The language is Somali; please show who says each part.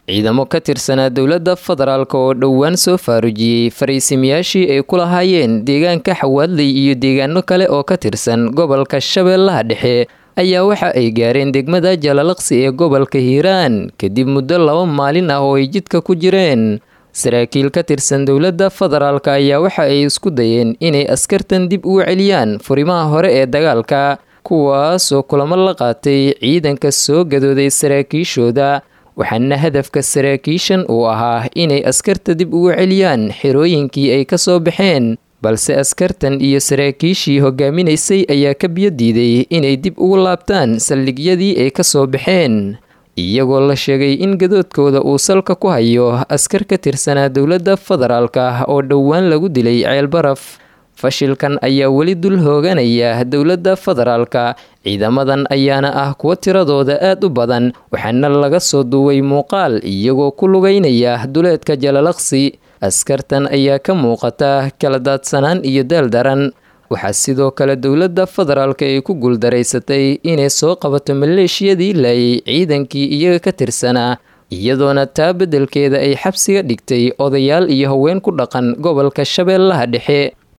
Speaker 1: ciidamo ka tirsanaa dowladda federaalk oo dhowaan soo faarujiyey fariisimayaashii ay ku lahaayeen deegaanka xawaadley iyo deegaano kale oo ka tirsan gobolka shabeellaha dhexe ayaa waxa ay gaareen degmada jalalaqsi ee gobolka hiiraan kadib muddo laba maalin ah oo ay jidka ku jireen saraakiil ka tirsan dowladda federaalk ayaa waxa ay isku dayeen inay askartan dib ugu celiyaan furimaha hore ee dagaalka kuwaasoo kulamo la qaatay ciidanka soo gadooday saraakiishooda waxaana hadafka saraakiishan uu ahaa inay askarta dib ugu celiyaan xerooyinkii ay ka soo baxeen balse askartan iyo saraakiishii hogaaminaysay ayaa ka biyo diiday inay dib ugu laabtaan saldhigyadii ay ka soo baxeen iyagoo la sheegay in gadoodkooda uu salka ku hayo askar ka tirsanaa dowladda federaalk ah oo dhowaan lagu dilay ceelbaraf fashilkan ayaa weli dul hooganaya dowladda federaalka ciidamadan ayaana ah kuwa tiradooda aad u badan waxaana laga soo duway muuqaal iyagoo ku lugaynaya duleedka jalalaqsi askartan ayaa ka muuqata kala daadsanaan iyo daal daran waxaa sidoo kale dowladda federaalk ay ku guuldaraysatay inay soo qabato maleeshiyadii laayay ciidankii iyaga ka tirsanaa iyadoona taa beddelkeeda ay xabsiga dhigtay odayaal iyo haween ku dhaqan gobolka shabeellaha dhexe